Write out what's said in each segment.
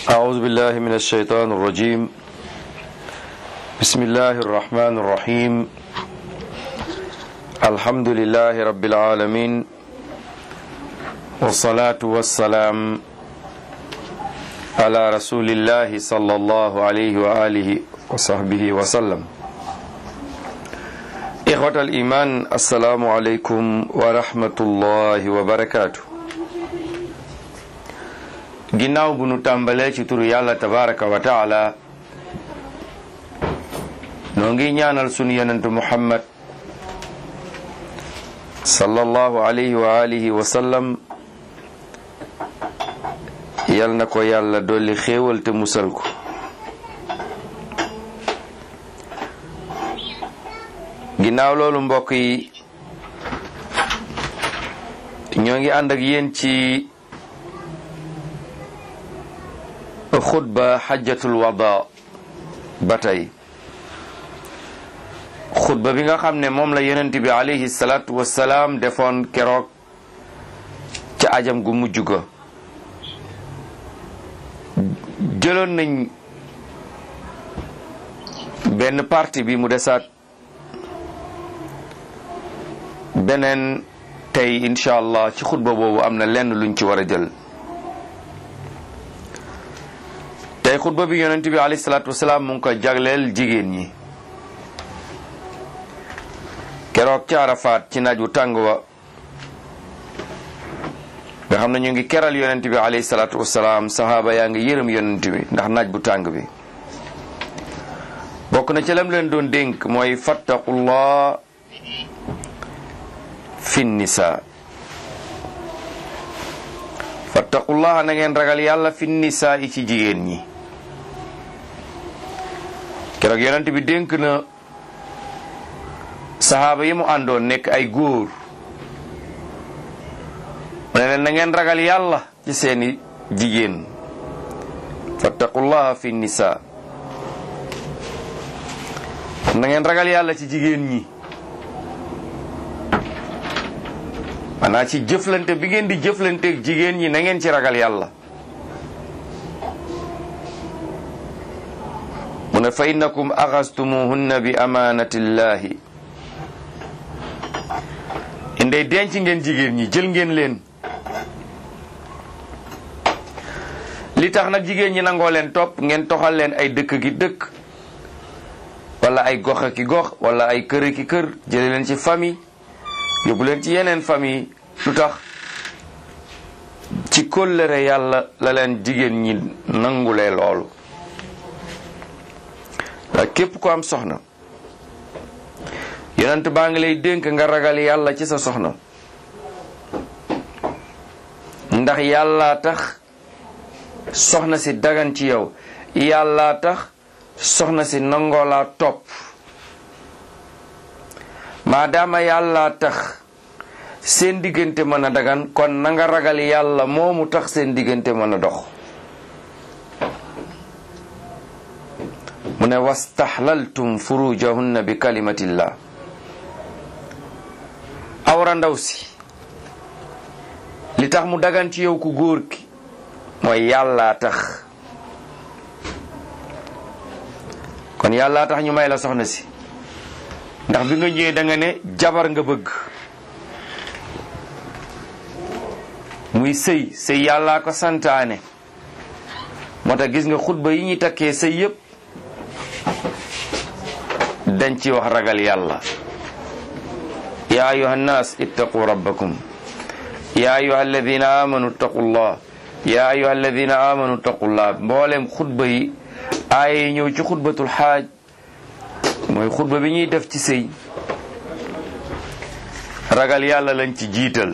أعوذ بالله من الشيطان الرجيم بسم الله الرحمن الرحيم الحمد لله رب العالمين والصلاة والسلام على رسول الله صلى الله عليه وآله وصحبه وسلم إخوة الإيمان السلام عليكم ورحمة الله وبركاته ginnaaw bu nu tàmbalee ci turu yàlla tabaraka wa taala noo ngi ñaanal sunu yonentu muhammad sallallahu alayhi wa alihi wa sallam yal na ko yàlla dolli xéewal te musal ko ginnaaw loolu mbokk yi ñoo ngi ànd ak yéen ci xutba xajjatul wada ba tey xutba bi nga xam ne moom la yonent bi alayhi salaatu wasalaam defoon keroog ca ajam gu mujj ga jëloon nañ benn parti bi mu desaat beneen tey incha allah ci xutba boobu am na lenn luñ ci war a jël tey xutba bi yonent bi alayhi salaatu wasalaam mu ngi ko jagleel jigéen ñi keroog ca Arafaat ci naaj wu tàng wa nga xam ne ñu ngi keral yonent bi alayhi salaatu wasalaam sahaaba yaa ngi yërëm yonent bi ndax naaj bu tàng bi bokk na ci lam leen doon dénk mooy fattaqullah fi nisa fattaqullah na ngeen ragal yàlla fi nisa yi ci jigéen ñi keroog yonent bi dénk na saxaaba yi mu àndoon nekk ay góor mu ne leen na ngeen ragal yàlla ci seeni jigéen fattaqullaha fi nisa na ngeen ragal yàlla ci jigéen ñi maanaa ci jëflante bi ngeen di jëflanteeg jigéen ñi na ngeen ci ragal yàlla mu ne fa innakum axastumuhunna bi amanatillahi indey denc ngeen jigéen ñi jël ngeen leen li tax nag jigéen ñi nangoo leen topp ngeen toxal leen ay dëkk gi dëkk wala ay gox ki gox wala ay kër ki kër jële leen ci famille yóbbu leen ci yeneen famille lu tax ci kóllëre yàlla la leen jigéen ñi nangulee loolu waaye képp ko am soxna yonent baa ngi lay dénk nga ragal yàlla ci sa soxna ndax yàlla tax soxna si dagan ci yow yàlla tax soxna si nangoo laa topp maadaama yàlla tax seen diggante mën a dagan kon na nga ragal yàlla moomu tax seen diggante mën a dox mu ne wastaxlaltum furujahunna bi kalimatillah awra ndaw si li tax mu dagan ci yow ku góor ki mooy yàllaa tax kon yàllaa tax ñu may la soxna si ndax bi nga ñëwee da nga ne jabar nga bëgg muy sëy sëy yàllaa ko santaane moo tax gis nga xutba yi ñuy takkee sëy yépp dañ ci wax ragal yàlla ya ayuha nnas ittaqu rabbakum ya ayuha alladina amanu ittaqullah ya ayuha alladina amanu ittaqullah mboolem xutba yi aaye ñëw ci xutbatul xaaj mooy xutba bi ñuy def ci sëy ragal yàlla lañ ci jiital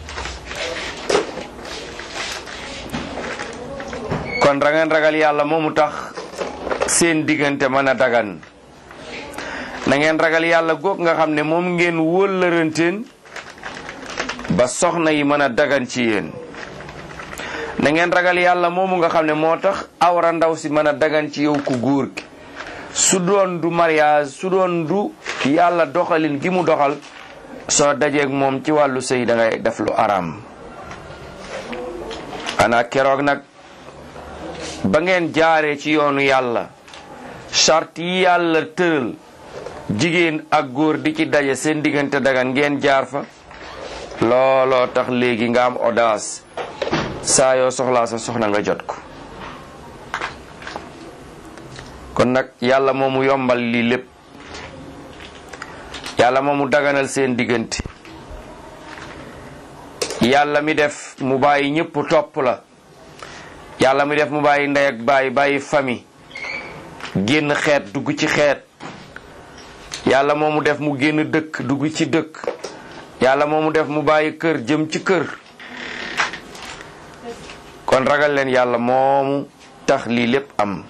kon rangeen ragal yàlla moomu tax seen diggante mën a dagan na ngeen ragal yàlla goog nga xam ne moom ngeen wóllëranteen ba soxna yi mën a dagan ci yéen na ngeen ragal yàlla moomu nga xam ne moo tax awra ndaw si mën a dagan ci yow ku góor gi su doon du mariage su doon du yàlla doxalin gi mu doxal soo dajeeg moom ci wàllu sëy da ngay def lu araam ana keroog nag ba ngeen jaaree ci yoonu yàlla charte yi yàlla tëral jigéen ak góor di ci daje seen diggante dagan ngeen jaar fa looloo tax léegi nga am audace saa yoo soxlaa sa soxna nga jot ko kon nag yàlla moomu yombal lii lépp yàlla moomu daganal seen diggante yàlla mi def mu bàyyi ñëpp topp la yàlla mi def mu bàyyi ndey ak bàyyi bàyyi famille génn xeet dugg ci xeet yàlla moomu def mu génn dëkk dugg ci dëkk yàlla moomu def mu bàyyi kër jëm ci kër kon ragal leen yàlla moomu tax lii lépp am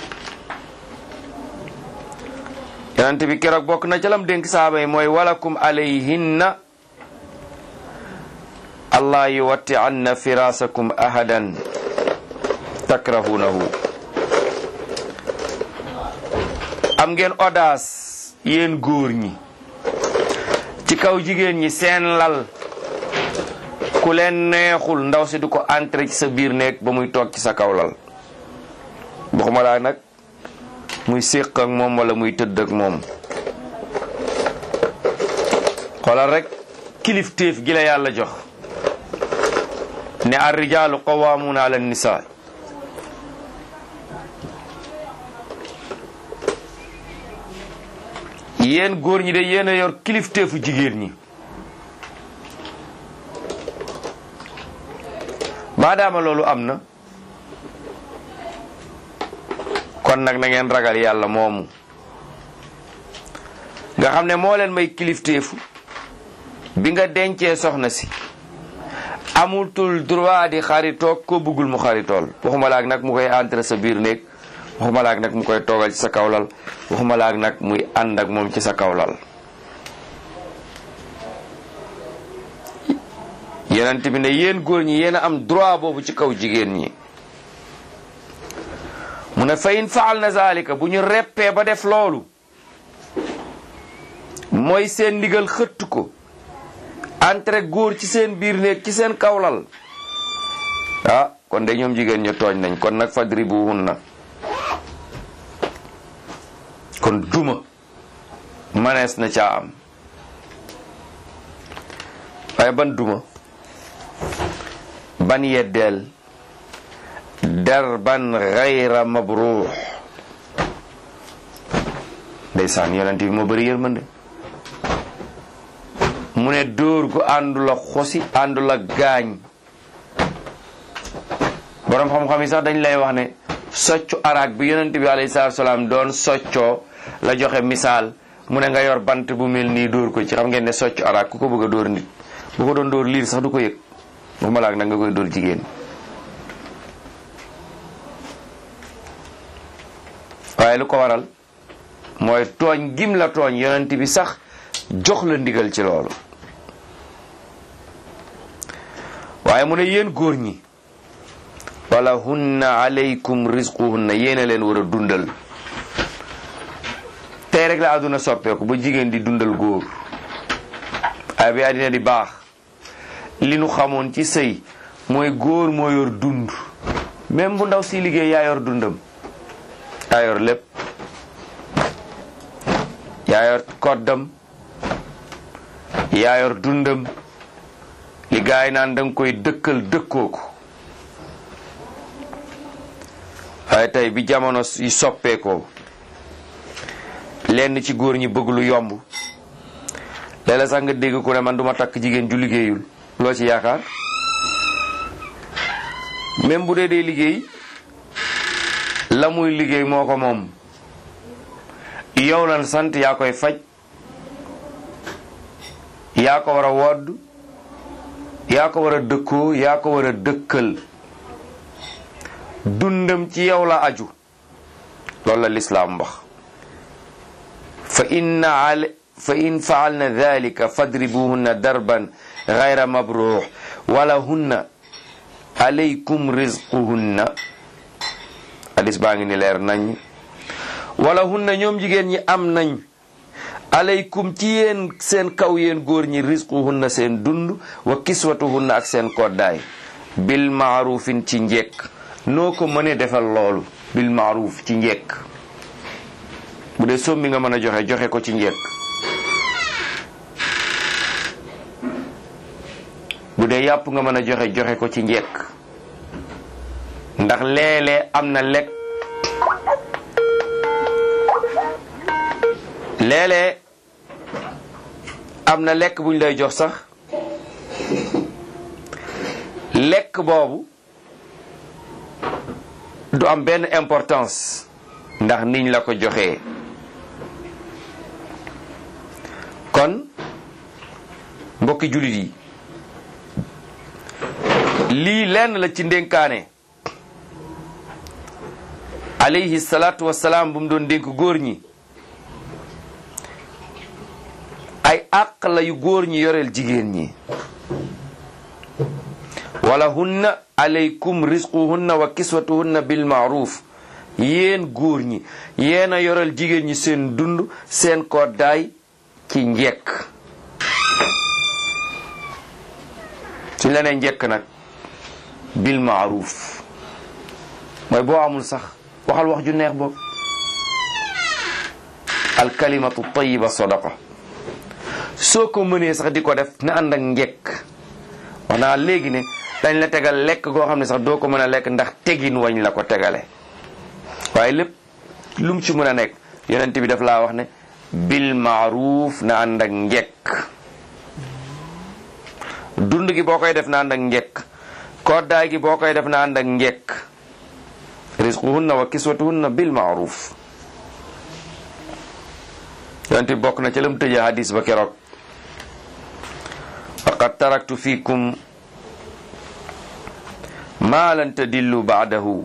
yonent bi keroog bokk na ca lam dénk saaba yi mooy walakum alayhinna allah yuwatti anna firasakum ahadan takrahunahu am ngeen audace yéen góor ñi ci kaw jigéen ñi seen lal ku leen neexul ndaw si du ko entrer ci sa biir néeg ba muy toog ci sa kaw lal waxuma laa nag muy séq ak moom wala muy tëdd ak moom xoolal rek kilifteef gi la yàlla jox ne ar rijaalu qawaamuuna ala nisaa yéen góor ñi de yéen a yor kilifteefu jigéen ñi maadaama loolu am na kon nag na ngeen ragal yàlla moomu nga xam ne moo leen may kilifteefu bi nga dencee soxna si amutul droit di xaritoog ko bëggul mu xaritool waxuma laak nag mu koy entrer sa biir néeg waxuma laak nag mu koy toogal ci sa kawlal waxuma laak nag muy ànd ak moom ci sa kawlal yonent bi ne yéen góor ñi yéen a am droit boobu ci kaw jigéen ñi mu ne fa in faal na zalika bu ñu reppee ba def loolu mooy seen ndigal xëtt ko entre góor ci seen biir néeg ci seen kawlal ah kon de ñoom jigéen ñu tooñ nañ kon nag fadribuhunna kon duma manees na caa am waaye ban duma ban yeddeel darban gayra mabruux ndeysaan yonent bi moo bëri yërmande mu ne dóor gu àndul ak xosi àndul ak gaañ boroom xam-xam yi sax dañ lay wax ne soccu araak bi yonent bi alayhi salaatu salaam doon soccoo la joxe misaal mu ne nga yor bant bu mel nii dóor ko ci xam ngeen ne soccu araak ku ko bëgg a dóor nit bu ko doon dóor liir sax du ko yëg waxuma laak nag nga koy dóor jigéen waaye lu ko waral mooy tooñ gim la tooñ yonent bi sax jox la ndigal ci loolu waaye mu ne yéen góor ñi wala hunna alaykum rizquhunna yéena leen war a dundal tey rek la àdduna soppeeku ba jigéen di dundal góor ay bi àddina di baax li nu xamoon ci sëy mooy góor moo yor dund même bu ndaw si liggéey yaa yor dundam yaa yor lépp yaa yor koddam yaa yor dundam li gaay naan danga koy dëkkal dëkkoo ko waaye tey bi jamono yi soppeekoo lenn ci góor ñi bëgg lu yomb léeg-léeg sax nga dégg ku ne man duma takk jigéen ju liggéeyul loo ci yaakaar même bu dee dee liggéey la muy liggéey moo ko moom yow lan sant yaa koy faj yaa ko war a wodd yaa ko war a dëkkoo yaa ko war a dëkkal dundam ci yow la aju loolu la lislaam wax fa inna al fa in faalna dalika fadribuhunna darban gayra mabruux wala hunna alaykum rizquhunna hadis baa ngi ni leer nañ wala hunna ñoom jigéen ñi am nañ alaykum ci yéen seen kaw yéen góor ñi rizquhunna seen dund wa kiswatuhunna ak seen koddaay bil maarufin ci njekk noo ko mënee defal loolu bil maaruf ci njekk bu dee sombi nga mën a joxe joxe ko ci njekk bu dee yàpp nga mën a joxe joxe ko ci njekk ndax léeg-léeg am na lekk léeg-léeg am na lekk buñ lay jox sax lekk boobu du am benn importance ndax niñ la ko joxee kon mbokki jullit yi lii lenn la ci ndénkaane alayhi salaatu wasalaam bu mu doon dénk góor ñi ay àq la yu góor ñi yoreel jigéen ñi wala hunna alaykum risquhunna wa kiswatuhunna bil maaruf yéen góor ñi yéen a yoreel jigéen ñi seen dund seen koddaay ci njekk suñ la nee njekk nag bil maaruf mooy boo amul sax waxal wax ju neex boobu alkalimatu tayiba sadaqa soo ko mënee sax di ko def na ànd ak njekk wax naa léegi ne dañ la tegal lekk goo xam ne sax doo ko mën a lekk ndax tegin wañ la ko tegale waaye lépp lu mu ci mën a nekk yonent bi daf laa wax ne bil maaruf na ànd ak njekk dund gi boo koy def na ànd ak njekk koddaay gi boo koy def na ànd ak njekk risquhunna wa kiswatuhunna bil maaruf yonent bi bokk na ca lam tëjee hadis ba keroog faqad taraktu fikum ma lan tadillu baadahu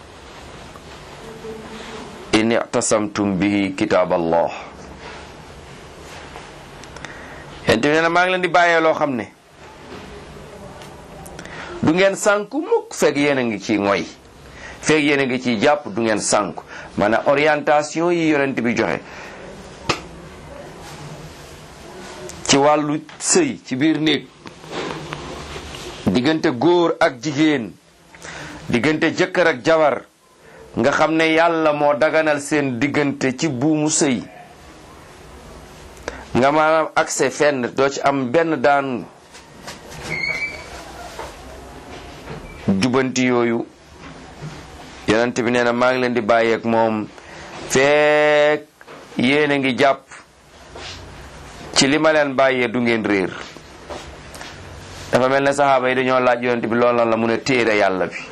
in ictasamtum bihi kitab allah yonent bi nee na maa ngi leen di bàyyee loo xam ne du ngeen sànku mukk fekk yéen a ngi ci ngoy fekk yéen a ngi ciy jàpp du ngeen sànku maanaam orientation yi yonent bi joxe ci wàllu sëy ci biir néeg diggante góor ak jigéen diggante jëkkër ak jabar nga xam ne yàlla moo daganal seen diggante ci buumu sëy nga maanaam accès fenn doo ci am benn daan jubanti yooyu yonent bi nee na maa ngi leen di bàyyeek moom feek yéen a ngi jàpp ci li ma leen bàyyee du ngeen réer dafa mel ne saxaaba yi dañoo laaj yonent bi loolu la mu ne téere yàlla bi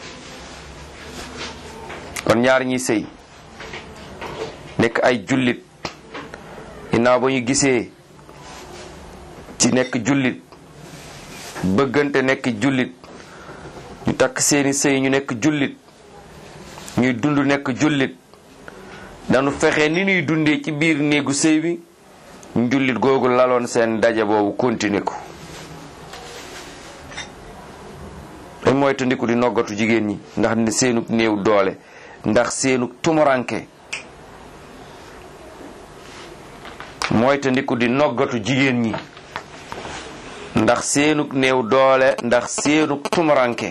kon ñaar ñi sëy nekk ay jullit ginnaaw ba ñu gisee ci nekk jullit bëggante nekk jullit ñu takk seeni sëy ñu nekk jullit ñuy dund nekk jullit dañu fexe ni ñuy dundee ci biir néegu sëy bi njullit googu laloon seen daje boobu continuer ko dañ mooy tandiku di noggatu jigéen ñi ndax ne seenug néew doole ndax seenug tumuranke mooy tandiku di noggatu jigéen ñi ndax seenug néew doole ndax seenug tumuranke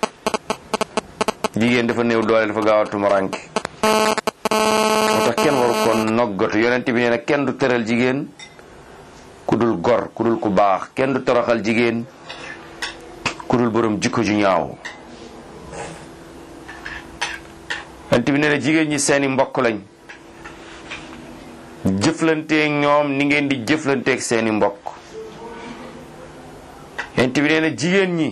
jigéen dafa néew doole dafa gaaw a tumuranke moo tax kenn waru ko noggatu yonent bi nee na kenn du tëral jigéen ku dul gor ku dul ku baax kenn du toroxal jigéen ku dul borom jikko ju ñaaw yonent bi nee na jigéen ñi seeni mbokk lañ jëflanteeg ñoom ni ngeen di jëflanteeg seeni mbokk yonent bi nee na jigéen ñi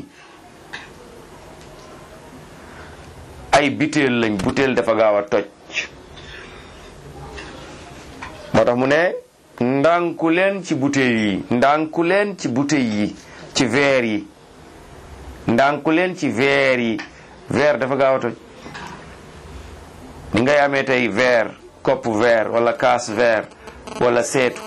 ay butéel lañ butéel dafa gaaw a toj moo tax mu ne ndànku leen ci butéel yi ndànku leen ci butéel yi ci verre yi ndànku leen ci verre yi verre dafa gaaw a toj ni ngay amee tey verre kopp verre wala kaas verre wala seetu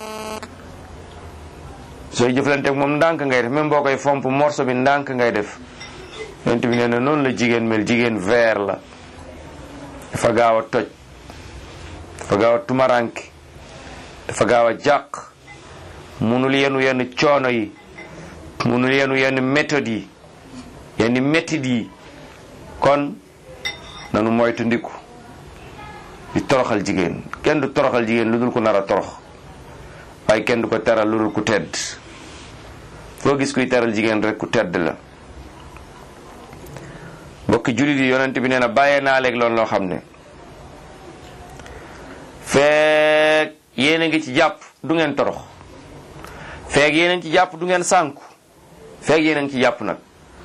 sooy jëflanteeg moom ndànk ngay def même boo koy fomp morso bi ndànk ngay def yonent bi nee na noonu la jigéen mel jigéen verre la dafa gaaw a toj dafa gaaw a tumaranke dafa gaaw a jàq munul yenu yenn coono yi munul yenu yenn méthode yi yenn méthode yi kon nanu moytu ndiku di toroxal jigéen kenn du toroxal jigéen lu dul ku nar a torox waaye kenn du ko teral lu dul ku tedd foo gis kuy teral jigéen rek ku tedd la mbokki jullit yi yonent bi nee na bàyyee naa léegi loolu loo xam ne feek yéen a ngi ci jàpp du ngeen torox feek yéen a ngi ci jàpp du ngeen sànku feek yéen a ngi ci jàpp nag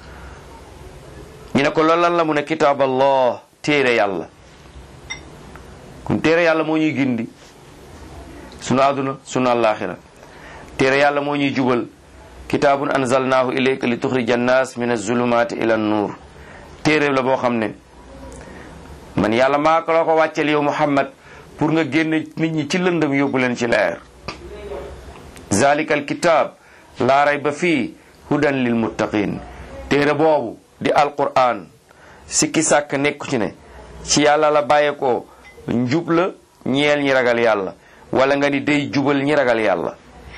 ñu ne ko loolu lan la mu ne kitaab allah téere yàlla kon téere yàlla moo ñuy gindi sunu àdduna sunu àllaaxira téere yàlla moo ñuy jubal kitaabun anzalnaahu ilayka li tuxrija annaas min azulumaati ila nuur téere la boo xam ne man yàlla maa ko la ko wàccel yow muhammad pour nga génne nit ñi ci lëndëm yóbbu leen ci leer zalika al kitaab laa rayba fii hudan lil muttaqin téere boobu di alquran sikki sàkk nekku ci ne ci yàlla la bàyyeekoo njub la ñeel ñi ragal yàlla wala nga ni day jubal ñi ragal yàlla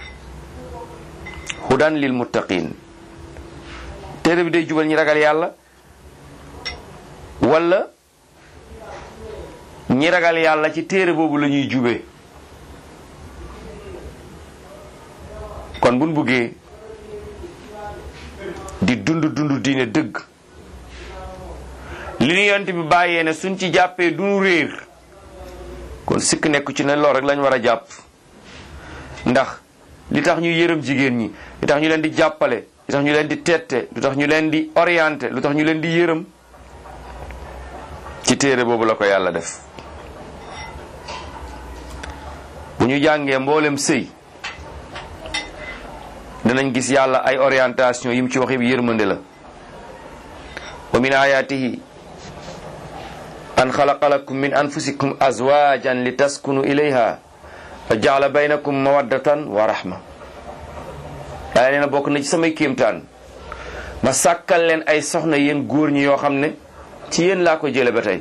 hudan lil muttaqin téere bi day jubal ñi ragal yàlla wala ñi ragal yàlla ci téere boobu la ñuy jube kon buñ buggee di dund dund diine dëgg li ñu yont bi bàyyee ne suñ ci jàppee duñu réer kon sikk nekku ci ne lool rek lañ war a jàpp ndax li tax ñu yërëm jigéen ñi li tax ñu leen di jàppale li tax ñu leen di tette lu tax ñu leen di orienté lu tax ñu leen di yërëm ci téere boobu la ko yàlla def bu ñu jàngee mboolem sëy danañ gis yàlla ay orientation yi mu ci wax yëpp yërmande la wa min ayatihi an xalaqa lakum min anfusikum azwajan li taskunu ilayha wa jaala baynakum mawaddatan wa rahma yàlla nee na bokk na ci samay kéemtaan ma sàkkal leen ay soxna yéen góor ñi yoo xam ne ci yéen laa ko jële ba tey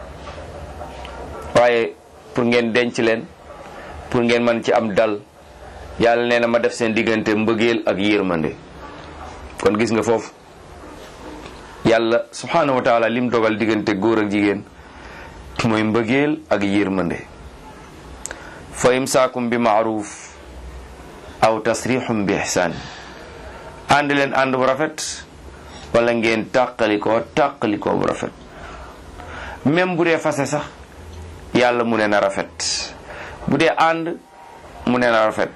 waaye pour ngeen denc leen pour ngeen mën ci am dal yàlla nee na ma def seen diggante mbëggeel ak yërmande kon gis nga foofu yàlla subhanahu wa taala lim dogal diggante góor ak jigéen mooy mbëggeel ak yërmande fa imsaakum bi maaruf aw tasrixum bi ihsaan ànd leen ànd bu rafet wala ngeen tàqalikoo tàqalikoo bu rafet même bu dee fase sax yàlla mu ne na rafet bu dee ànd mu ne na rafet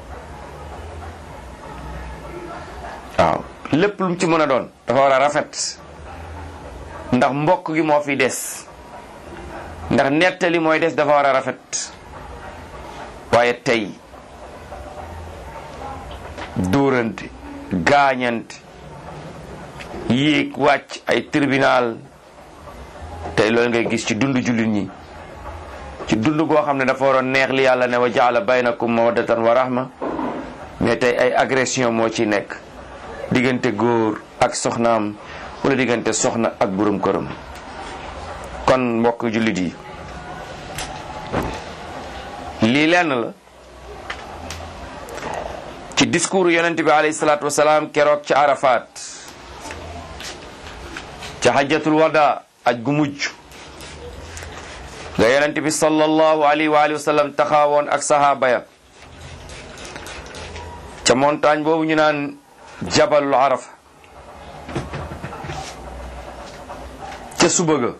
waaw lépp lu mu ci mën a doon dafa war a rafet ndax mbokk gi moo fi des ndax nettali mooy des dafa war a rafet waaye tey dóorante gaañante yéeg wàcc ay tribunal tey loolu ngay gis ci dund jullit ñi ci dund goo xam ne dafa waroon neex li yàlla ne wa jaala baynakum mawaddatan wa rahma mais tey ay agression moo ci nekk diggante góor ak soxnaam wala diggante soxna ak borom këram kon mbokk jullit yi lii lenn la ci discours yonent bi alayhi salaatu wasalaam keroog ca Arafat ca hajjatul wada aj gu mujj nga yonent bi sallallahu alayhi wa alihi wa sallam taxawoon ak sahaaba ya ca montagne boobu ñu naan jabalul arafa ca suba ga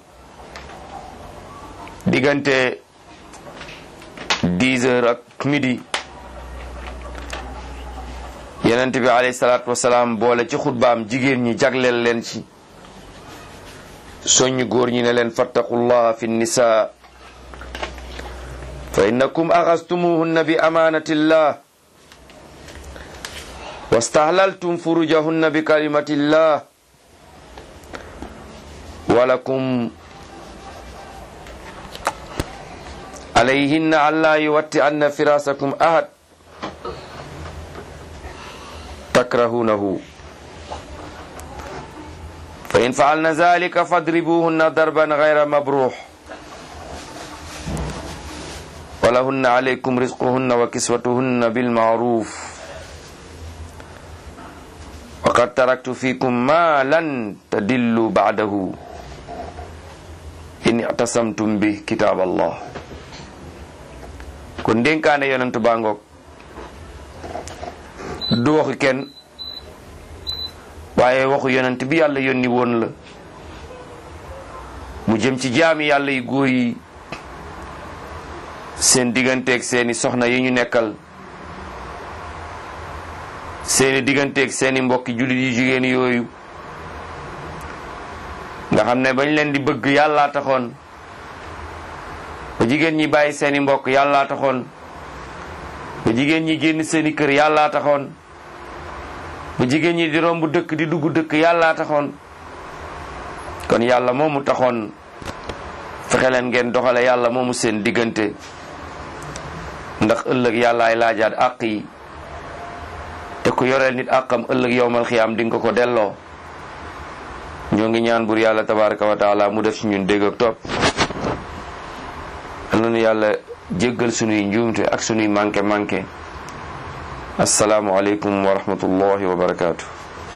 diggante dix heures ak midi yonent bi alayhi salaatu wasalaam boole ci xutbaam jigéen ñi jagleel leen ci soññ góor ñi ne leen fattaqullaha fi nisa fa innakum axastumuhunna bi amaanatillah wastahlaltum furujahunna bi kalimatillah walakum alayhinna alla yuwatti anna firasakum ahad takrahunahu fa in faalna zalika fadribuhunna darban gayra mabruh walahunna alaykum rizquhunna wa kiswatuhunna bilmaruf wa qad taraktu fikum ma lan tadillu ba'dahu in itasamtum bi kitaab allah kon dénkaane yonentu baa ngoog du waxu kenn waaye waxu yonent bi yàlla yónni woon la mu jëm ci jaami yàlla yu góor yi seen digganteeg seeni soxna yi ñu nekkal seeni digganteeg seeni mbokki jullit yu jigéen yooyu nga xam ne bañ leen di bëgg yàllaa taxoon ba jigéen ñi bàyyi seeni mbokk yàllaa taxoon ba jigéen ñi génn seeni kër yàllaa taxoon ba jigéen ñi di romb dëkk di dugg dëkk yàllaa taxoon kon yàlla moomu taxoon fexe leen ngeen doxale yàlla moomu seen diggante ndax ëllëg yàllaay laajaat àq yi te ku yoreel nit àqam ëllëg yowmal xiyaam di nga ko delloo ñoo ngi ñaan bur yàlla tabaraka wa taala mu def ci ñun dégg ak topp am nañu yàlla jéggal sunuy njuumte ak sunuy manqué manqué asalaamu aleykum wa rahmatullahi wa barakaatu